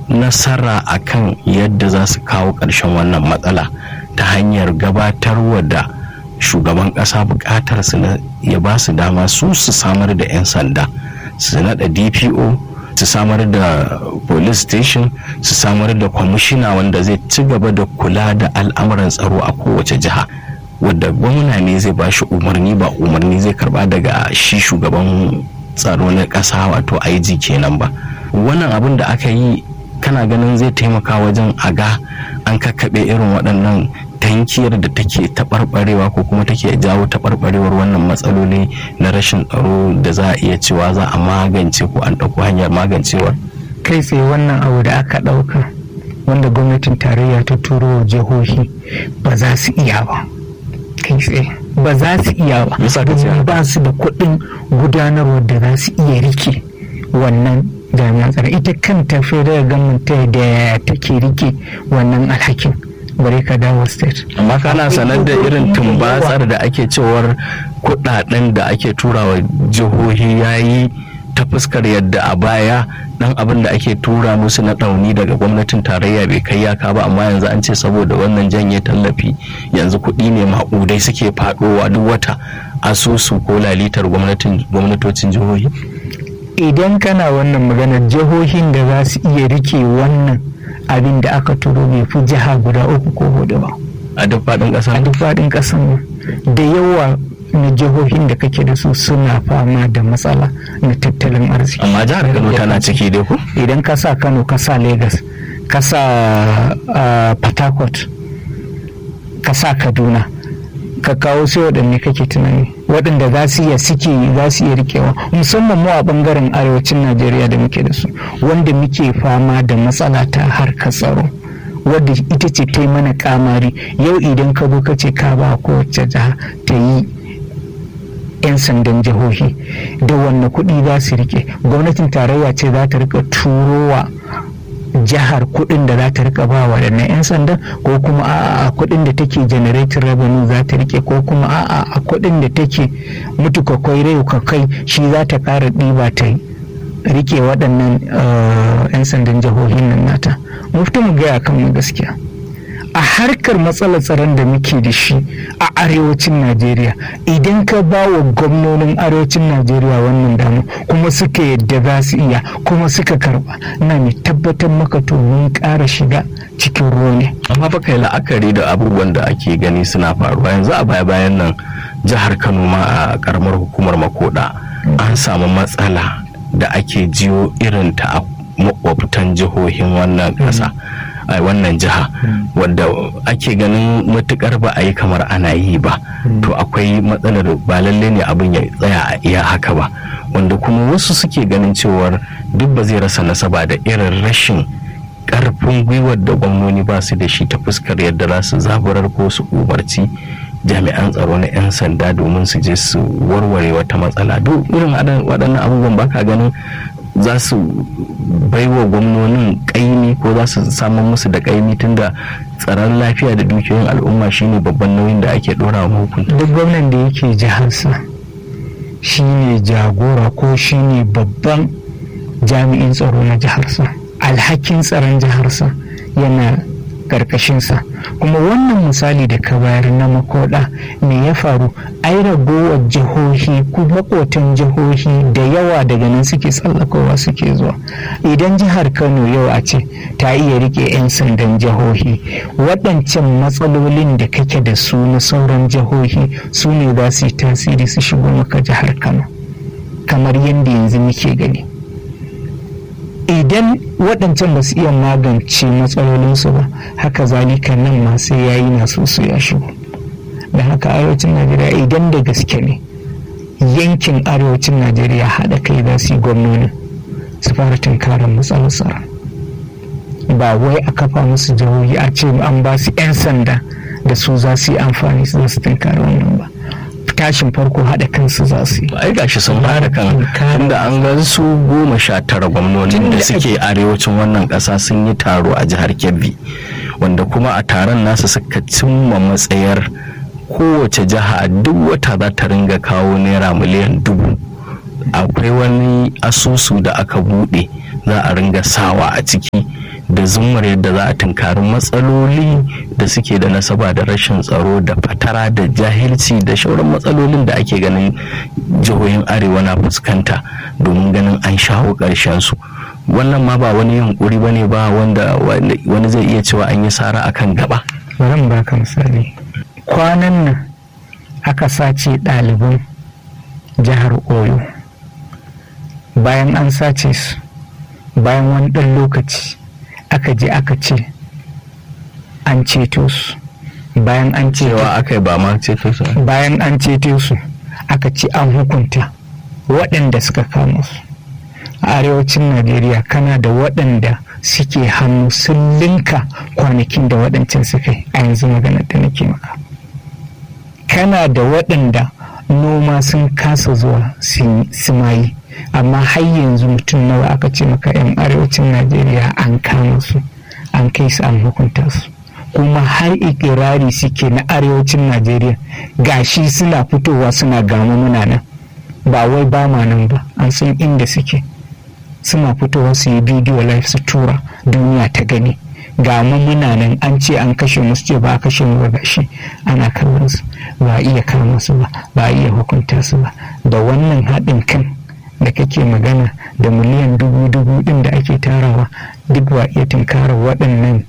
nasara akan yadda za su kawo ƙarshen wannan matsala ta hanyar gabatarwa da shugaban ƙasa buƙatar su ya ba su dama su su samar da 'yan sanda su naɗa dpo su samar da police station su samar da kwamishina wanda zai ci gaba da kula da al'amuran tsaro a kowace jiha wadda gwamna ne zai ba shi umarni ba umarni zai karba daga shi shugaban tsaro na ƙasa wato IG kenan ba wannan abin da aka yi kana ganin zai taimaka wajen a ga an kakkaɓe irin waɗannan tankiyar da take taɓarɓarewa ko kuma take jawo taɓarɓarewar wannan matsaloli na rashin tsaro da za a iya cewa za a magance ko an ɗauko hanyar magancewar kai tsaye wannan abu da aka ɗauka wanda gwamnatin tarayya ta turo wa jihohi ba za su iya ba kai tsaye ba za su iya ba domin ba su da kuɗin gudanarwa da za su iya rike wannan jami'an tsaro ita kanta federal government ta da take rike wannan alhakin bare ka dawo state amma kana sanar da irin tumbatsar da ake cewar kudaden da ake turawa jihohi yayi ta fuskar yadda a baya dan abin da ake tura musu na ɗauni daga gwamnatin tarayya bai kai yaka ba amma yanzu an ce saboda wannan janye tallafi yanzu kuɗi ne maƙudai suke faɗowa duk wata asusu ko lalitar gwamnatocin jihohi idan kana wannan maganar jihohin da za su iya rike wannan abin da aka turo bai fi jiha guda uku ko hudu ba a duk faɗin ƙasa a duk faɗin ƙasan da yawa na jihohin da kake da su suna fama da matsala na tattalin arziki amma jihar kano tana ciki dai ko idan ka sa kano ka sa lagos ka sa port harcourt ka sa kaduna ka kawo sai waɗanne kake tunani waɗanda za su iya suke za su iya rikewa musamman mu a ɓangaren arewacin najeriya da muke da su wanda muke fama da matsala ta harkar tsaro wadda ita ce ta yi mana kamari yau idan ka zo ka ce ka ba kowace jiha ta yi 'yan sandan jihohi da wanne kuɗi za su rike gwamnatin tarayya ce za ta rika turowa jihar kuɗin da za ta rika ba wa 'yan sandan ko kuma a'a kuɗin da take generating revenue za ta rike ko kuma a'a a kuɗin da take mutu kwakwai rai kai shi za ta ƙara ɗiba ta rike waɗannan 'yan sandan jihohin nan nata mu fito mu gaya kan mu gaskiya a harkar matsalar tsaron da muke da shi a arewacin najeriya idan ka ba wa gwamnonin arewacin najeriya wannan dama kuma suka yadda za su iya kuma suka karba na mai tabbatar maka to mun ƙara shiga cikin ruwa ne amma ba kai la'akari da abubuwan da ake gani suna faruwa yanzu a baya bayan nan jihar kano ma a karamar hukumar makoda an samu matsala da ake jiyo irin ta a makwabtan jihohin wannan ƙasa. a wannan jiha wadda ake ganin matukar ba a yi kamar ana yi ba to akwai matsalar ba lalle ne abin ya tsaya a iya haka ba wanda kuma wasu suke ganin cewar duk ba zai rasa nasaba da irin rashin karfin gwiwar da gwamnoni ba su da shi ta fuskar yadda za su zaburar ko su umarci jami'an tsaro na 'yan sanda domin su je su warware wata matsala duk irin waɗannan abubuwan baka ganin za su baiwa gwamnonin kaimi ko za su samun musu da kaimi tunda tsaron lafiya da dukiyoyin al'umma shine babban nauyin da ake dora wa hukunta duk gwamnan da yake jiharsa shine jagora ko shine babban jami'in tsaro na jiharsa alhakin tsaron jiharsa yana karkashinsa kuma wannan misali da ka bayar na makoda me ya faru ai ragowar jihohi ko makotan jihohi da yawa daga nan suke tsallakowa suke zuwa idan jihar kano yau a ce ta iya rike 'yan sandan jihohi waɗancan matsalolin da kake da su na sauran jihohi su ne za su yi tasiri su shigo maka jihar kano kamar yadda yanzu muke gani idan waɗancan ba su iya magance matsalolinsu ba haka zalika nan ma sai ya yi nasu su ya shigo da haka arewacin najeriya idan da gaske ne yankin arewacin najeriya haɗa kai za su yi gwamnoni su fara tunkarar matsalar tsaro ba wai a kafa musu jihohi a ce an ba su 'yan sanda da su za su yi amfani su su tunkara wannan ba tashin farko haɗa kansu za su yi. ai gashi sun haɗa kan tunda an ga su goma sha tara gwamnonin da suke arewacin wannan ƙasa sun yi taro a jihar kebbi wanda kuma a taron nasu suka cimma matsayar kowace jiha duk wata za ta ringa kawo naira miliyan dubu akwai wani asusu da aka buɗe za a ringa sawa a ciki da zumar yadda za a tunkari matsaloli da suke da nasaba da rashin tsaro da fatara da jahilci da shauran matsalolin da ake ganin jihohin arewa na fuskanta domin ganin an shawo ƙarshen su wannan ma ba wani yunkuri ba ne ba wanda wani zai iya cewa an yi sara akan gaba bari in baka misali kwanan nan aka sace ɗaliban jihar oyo bayan an sace su bayan wani ɗan lokaci aka je aka ce an ceto su bayan an cewa aka yi ba ma ceto su bayan an ceto su aka ce an hukunta waɗanda suka kama su a arewacin najeriya kana da waɗanda suke hannu sun linka kwanakin da waɗancan suka yi a yanzu maganar da nake maka kana da waɗanda noma sun kasa zuwa su mayi amma har yanzu mutum nawa aka ce maka 'yan arewacin najeriya an kama su an kai su an hukunta su kuma har ikirari suke na arewacin najeriya gashi suna fitowa suna gama muna nan ba wai ba ma nan ba an san inda suke suna fitowa su yi bidiyo live su tura duniya ta gani ga muna nan an ce an kashe musu ce ba a kashe mu ba gashi ana kallon su ba iya kama su ba ba iya hukunta su ba da wannan haɗin kan da kake magana da miliyan dubu dubu ɗin da ake tarawa duk ba iya tunkara waɗannan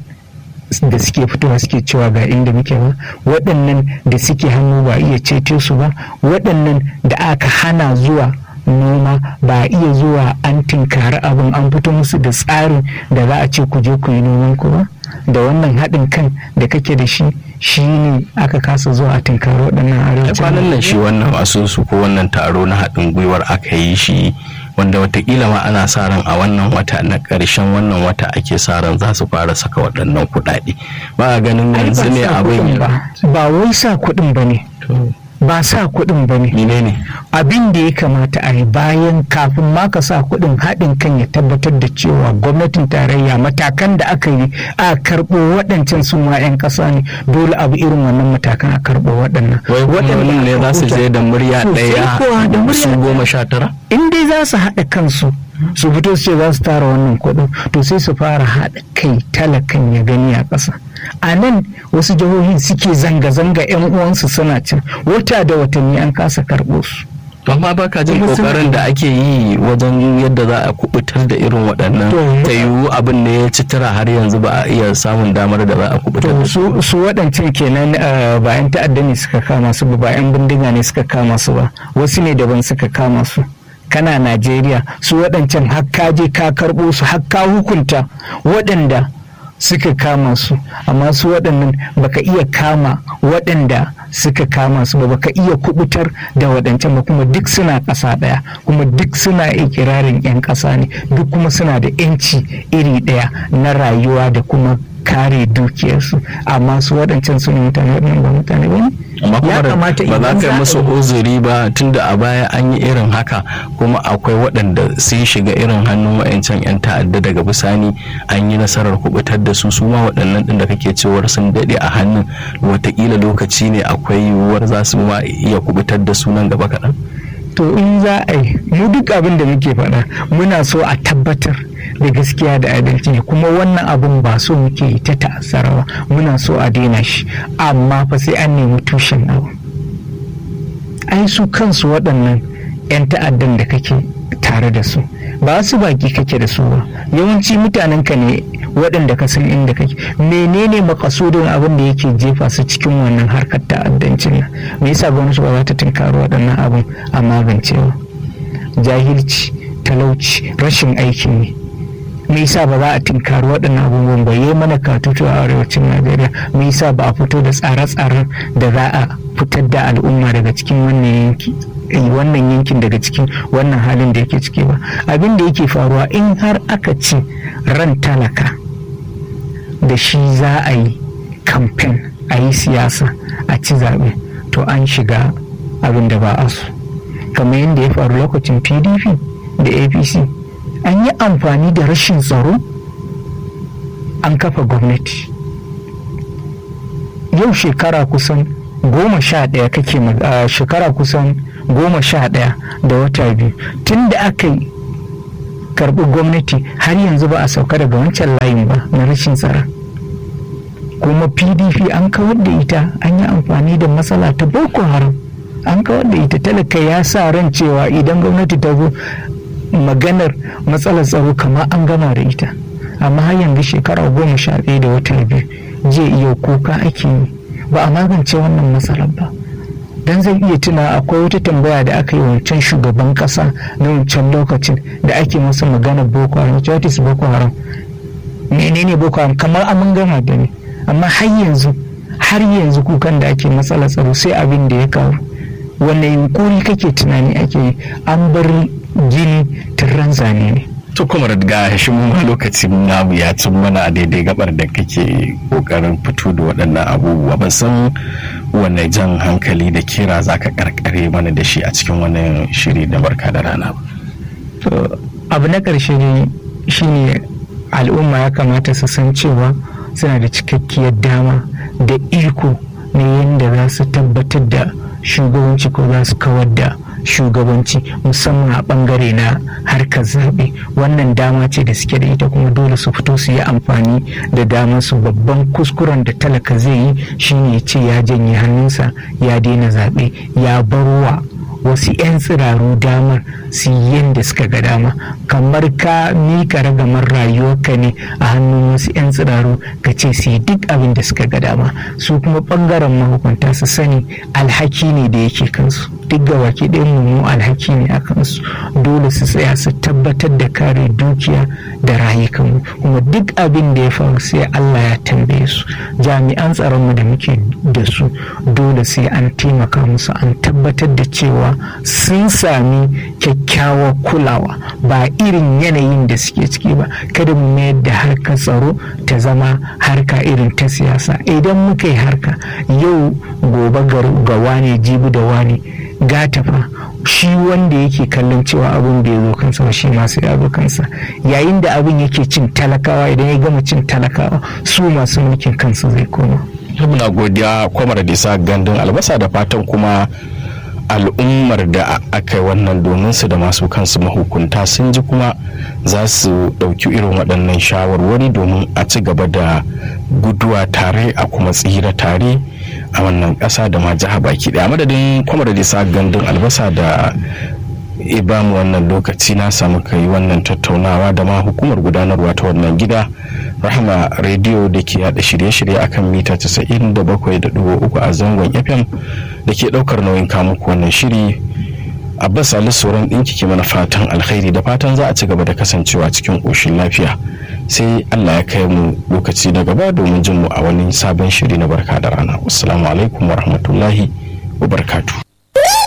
da suke fitowa suke cewa ga inda muke ba waɗannan da suke hannu ba iya ceto su ba waɗannan da aka hana zuwa noma ba iya zuwa an tinkari abin an fito musu da tsarin da za a ce ku je ku yi noman ku ba da wannan haɗin kan da kake da shi shi ne aka kasa zuwa a tinkari waɗannan arewacin kwanan nan shi wannan asusu ko wannan taro na haɗin gwiwar aka yi shi wanda watakila ma ana sa ran a wannan wata na ƙarshen wannan wata ake sa ran za su fara saka waɗannan kuɗaɗe ba a ganin yanzu ne abin ba wai sa kuɗin ba ne ba sa kuɗin ba ne. ne Abin da ya kamata a yi bayan kafin ma ka sa kuɗin haɗin kan ya tabbatar da cewa gwamnatin tarayya matakan da aka yi a karɓo waɗancan su ma 'yan ƙasa ne dole abu irin wannan matakan a karɓo waɗannan. Waɗannan ne za su je da murya ɗaya su goma sha tara? In dai za su haɗa kansu su fito su ce za su tara wannan kuɗin to sai su fara haɗa kai talakan ya gani a ƙasa a nan wasu jihohin suke zanga-zanga 'yan uwansu suna can wata da watanni an kasa karɓo su amma ba ka jin kokarin da ake yi wajen yadda za a kubutar da irin waɗannan ta yiwu abin ne ya ci tara har yanzu ba a iya samun damar da za a kubutar da su su waɗancan kenan ba 'yan ta'adda ne suka kama su ba 'yan bindiga ne suka kama su ba wasu ne daban suka kama su kana najeriya su waɗancan har ka je ka karɓo su har ka hukunta waɗanda suka kama su amma su waɗannan baka iya kama waɗanda suka kama su ba baka iya kubutar da waɗancan ba kuma duk suna ƙasa ɗaya kuma duk suna ikirarin 'yan ƙasa ne duk kuma suna da 'yanci iri ɗaya na rayuwa da kuma kare dukiyarsu amma su waɗancan su ne mutane waɗannan ba mutane ba ne amma kuma ba za ka yi musu uzuri ba tunda a baya an yi irin haka kuma akwai waɗanda sun shiga irin hannun wa'ancan 'yan ta'adda daga bisani an yi nasarar kubutar da su su ma waɗannan ɗin da kake cewar sun daɗe a hannun watakila lokaci ne akwai yiwuwar za su ma iya kubutar da su nan gaba kaɗan to in za a yi mu duk abin da muke faɗa muna so a tabbatar da gaskiya da adalci ne kuma wannan abin ba so muke yi ta ta'azzara ba muna so a daina shi amma fa sai an nemi tushen abu ai su kansu waɗannan 'yan ta'addan da kake tare da su ba su baki kake da su ba yawanci mutanen ka ne waɗanda ka san inda kake menene makasudin abin da yake jefa su cikin wannan harkar ta'addancin nan me yasa gwamnati ba za ta tunkari waɗannan abin a magance ba jahilci talauci rashin aikin ne me yasa ba za a tinkari waɗannan abubuwan ba yi mana katutu a arewacin najeriya me yasa ba a fito da tsare-tsaren da za a fitar da al'umma daga cikin wannan yanki wannan yankin daga cikin wannan halin da yake ciki ba abin da yake faruwa in har aka ci ran talaka da shi za a yi kamfen a yi siyasa a ci zaɓe to an shiga abin da ba a so kamar yadda ya faru lokacin pdp da apc an yi amfani da rashin tsaro an kafa gwamnati yau shekara kusan goma sha ɗaya kake shekara kusan goma sha ɗaya da wata biyu tun da aka yi karbi gwamnati har yanzu ba a sauka daga wancan layin ba na rashin tsara kuma pdp an kawar da ita an yi amfani da matsala ta boko haram an kawar da ita talaka ya sa ran cewa idan gwamnati ta zo maganar matsalar tsaro kamar an gama da ita amma har yanzu shekara goma sha ɗaya da wata biyu jiya iya kuka ake yi ba a magance wannan matsalar ba dan zai iya tuna akwai wata tambaya da aka yi wancan shugaban kasa na wancan lokacin da ake masa magana boko haram what is boko haram menene boko haram kamar amin gama da ne amma har yanzu har yanzu kukan da ake matsala tsaro sai abin da ya kawo wanne yunkuri kake tunani ake yi an bar gini turran zane ne to kuma ga shi mun lokacin namu ya cin mana a daidai gabar da kake kokarin fito da waɗannan abubuwa ban san wanne jan hankali da kira za ka karkare mana da shi a cikin wannan shiri da barka da rana ba to abu na ƙarshe ne shine al'umma ya kamata su san cewa suna da cikakkiyar dama da iko na yadda za su tabbatar da shugabanci ko za su kawar da shugabanci musamman a bangare na harkar zaɓe wannan dama ce da suke da ita kuma dole su fito su yi amfani da damar su babban kuskuren da talaka zai yi shine ya ce ya janye hannunsa ya daina zaɓe ya barwa wasu 'yan tsiraru damar su yi yadda suka ga dama kamar ka mika ragamar rayuwarka ne a hannun wasu 'yan tsiraru ka ce su yi duk abin da suka ga dama su kuma bangaren mahukunta su sani alhaki ne da yake kansu duk ga waki ɗayan mu alhaki ne a kansu dole su tsaya su tabbatar da kare dukiya da rayukanmu kuma duk abin da ya faru sai Allah ya tambaye su jami'an tsaronmu da muke da su dole sai an taimaka musu an tabbatar da cewa sun sami kyakkyawar kulawa ba irin yanayin da suke ciki ba kada mu mayar da harkar tsaro ta zama harka irin ta siyasa idan muka yi harka yau gobe ga wane jibi da wane gata fa shi wanda yake kallon cewa abin da ya zo kansa ba shi masu ya zo kansa yayin da abin yake cin talakawa idan ya gama cin talakawa su masu mulkin kansu zai koma muna godiya kwamar da isa gandun albasa da fatan kuma al'ummar da aka yi wannan domin su da masu kansu mahukunta sun ji kuma za su ɗauki irin waɗannan shawarwari domin a ci gaba da guduwa tare a kuma tsira tare a wannan ƙasa da ma jiha baki ɗaya madadin kwamar da isa gandun albasa da ibamu wannan lokaci na samu kai wannan tattaunawa da ma hukumar gudanarwa ta wannan gida rahama rediyo da ke yada shirye-shirye akan mita 97.3 a zangon fm da ke daukar nauyin kamuku wannan shiri abbas ali sauran ɗinki ke mana fatan alkhairi da fatan za a ci gaba da kasancewa cikin ƙoshin lafiya sai allah ya kai mu lokaci na gaba domin jin mu a wani sabon shiri na barka da rana wassalamu alaikum wa rahmatullahi wa barkatu